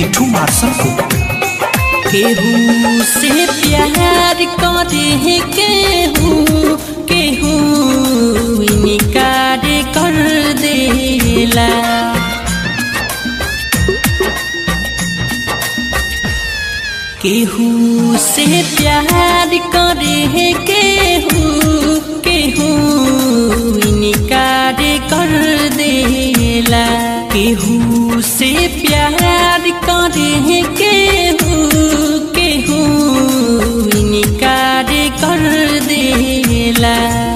मिठू Marshal को केहू से प्यार करे केहू केहू इनकार कर देला केहू से प्यार करे केहू केहू इनकार कर देला केहू से प्यार करे केहू केहू इनकार कर देला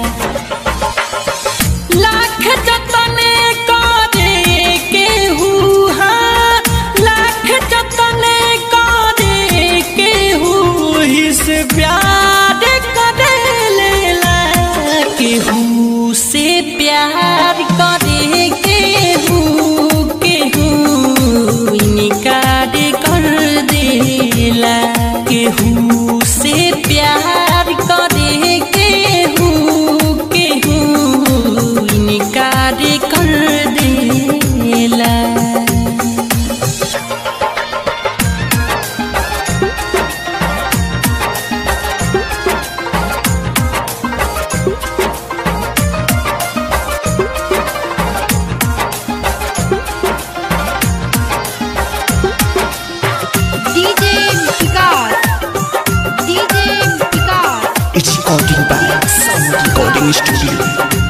लाख जतन करे केहू हाँ लाख जतन करे केहू हिस प्यार करे लेला केहू से प्यार करे केहू केहू इनकार कर देला केहू से प्यार करे केहू केहू इनकार कर देला DJ Vikas. DJ Vikas. It's recording by sound recording studio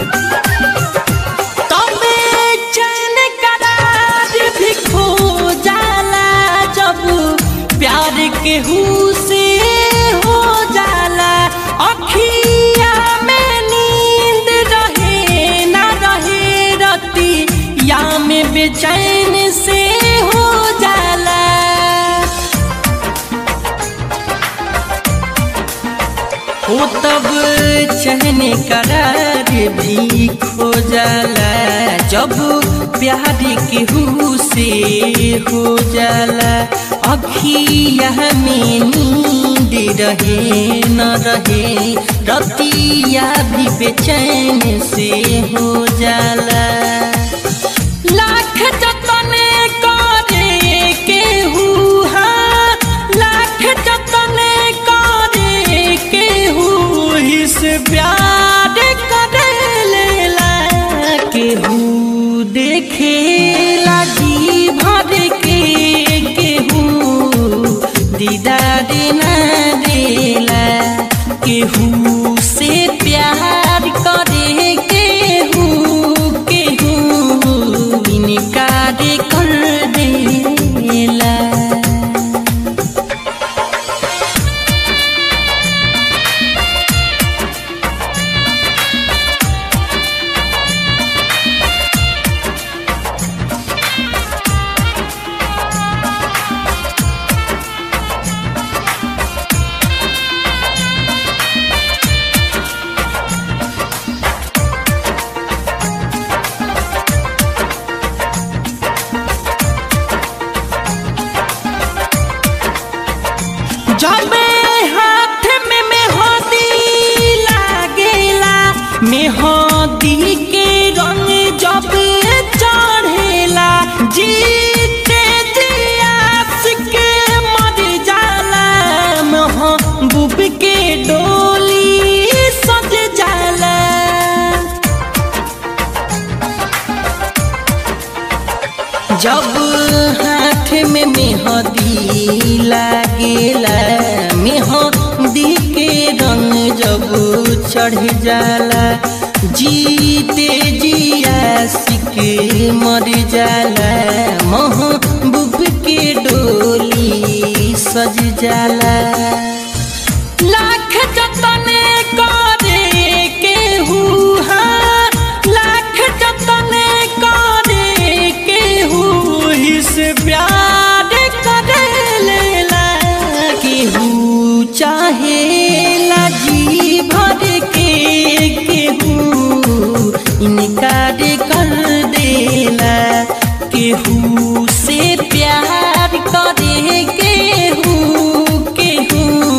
तबे चैन करार भी खो जाला जब प्यार केहू से हो जाला अखिया में नींद रहे ना रहे रती या में बेचैन से हो जाला हो तब चहन करार भी खो जाला जब प्यार केहू से हो जाला अखिया में नींद रहे न रहे रतिया भी बेचैन से हो जाला लाख जतन करे केहू हाँ लाख जतन करे केहू हिस प्यार करे लेला केहू देखे लागी भर के केहू दीदार ना देला केहू से प्यार करे केहू केहू इनकार कर देला जब हाथ में मेहंदी लागेला मेहंदी के रंग जब चढ़ेला जीते जियास के मर जाला महबूब के डोली सज जाला जब हाथ में मेहंदी लागेला मेहंदी के रंग जब चढ़ जाला जीते जिया सिक मर जाला महबूब के डोली सज जाला लाख जतन करे केहू हाँ लाख जतन करे केहू हिस प्यार करे लेला केहू चाहे लाजी भर के केहू इनकार कर देला केहू से प्यार करे केहू केहू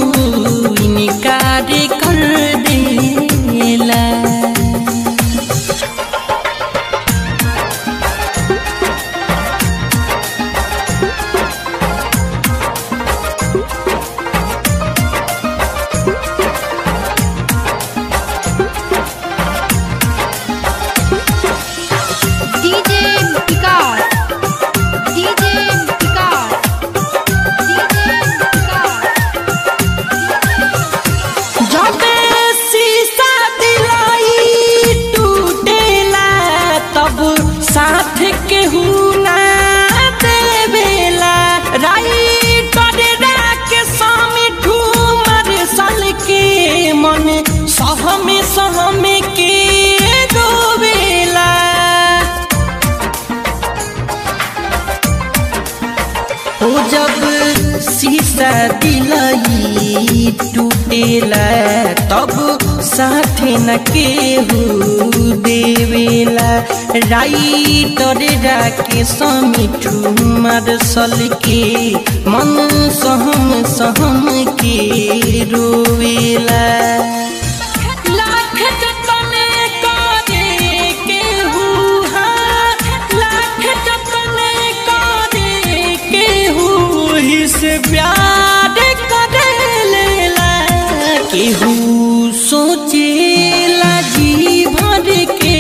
जब शीशा दिलई टूटेला तब साथे न केहू देवेला राइटर राके समिठू मार्शल के मन सहम सहम के रोवेला लाख जतने करे केहू हाँ, लाख जतने करे केहू ही से प्यार करे लेला केहू सोचेला जी भर के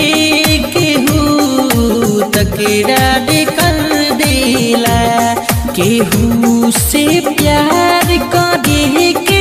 केहू तकरार कर देला केहू से प्यार करे के